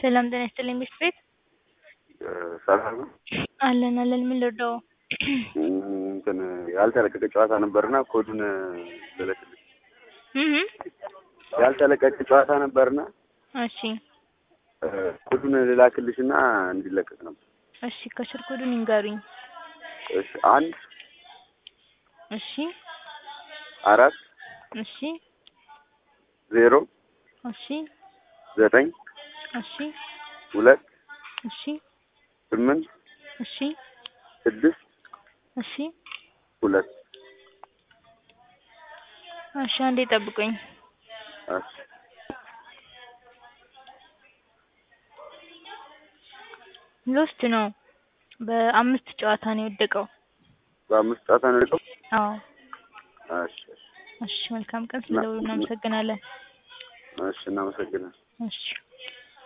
ሰላም ጤና ይስጥልኝ ሚስት ቤት ሰላም ነው። አለን አለን። ምን ልርዳው? እንትን ያልተለቀቀ ጨዋታ ነበርና ኮዱን ልልክልሽ። እህ ያልተለቀቀ ጨዋታ ነበርና እሺ ኮዱን ልላክልሽና እንዲለቀቅ ነበር። እሺ ከስር ኮዱን ይንገሩኝ። እሺ አንድ እሺ አራት እሺ ዜሮ እሺ ዘጠኝ እሺ ሁለት እሺ ስምንት እሺ ስድስት እሺ ሁለት እሺ አንዴ ጠብቁኝ። እሺ ሎስት ነው። በአምስት ጨዋታ ነው የወደቀው። በአምስት ጨዋታ ነው የወደቀው? አዎ እሺ እሺ እሺ መልካም ቀን። ስለደወሉ እናመሰግናለን። እሺ እናመሰግናለን። እሺ